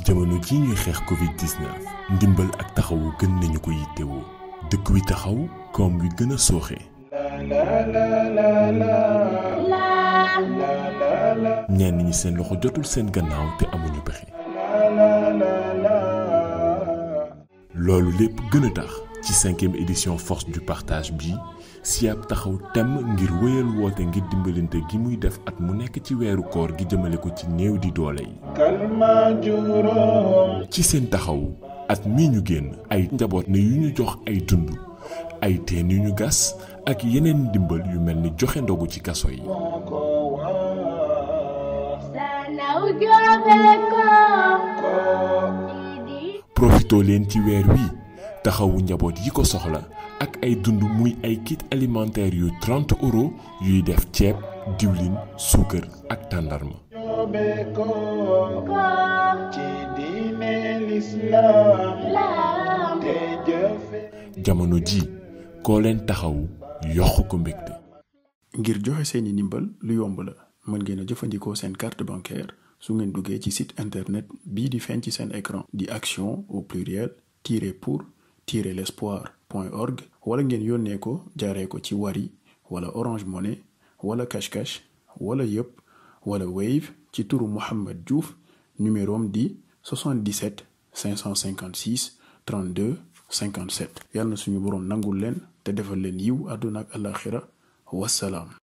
ci jamono ji ñuy xeex Covid-19 ndimbal ak taxawu gën nañu ko yittewoo dëkk wi taxaw koom wi gën a sooxe. ñenn ñi seen loxo jotul seen gannaaw te amuñu pexe. loolu lépp gën a tax ci cinquième édition force du partage bi SIAP taxaw temm ngir wéyal woote ngir dimbalante gi muy def at mu nekk ci weeru koor gi jëmale ko ci néew di doole yi. ci seen taxaw at mii ñu génn ay njaboot ne yu ñu jox ay dund ay teen yu ñu gas ak yeneen ndimbal yu mel ni joxe ndogu ci kaso yi. profitoo leen ci weer wi taxawu njaboot yi ko soxla ak ay dund muy ay kit alimentaire yu 30 euros yuy def ceeb diwlin suukar ak tàndarma jamono ji koo leen taxawu yokk ko mbégte ngir joxe seeni ndimbal lu yomb la mën ngeen a jëfandikoo seen carte bancaire su ngeen duggee ci site internet bii di feeñ ci seen écran di action au pluriel tiret pour tiret l'espoir point org wala ngeen yónnee ko jaaree ko ci Wari wala Orange Money wala Cash Cash wala yëpp wala Wave ci turu Mouhamed Diouf numéro am di 77 556 32 57 yàlla na suñu boroom nangul leen te defal leen yiw àdduna ak alaxira wassalaam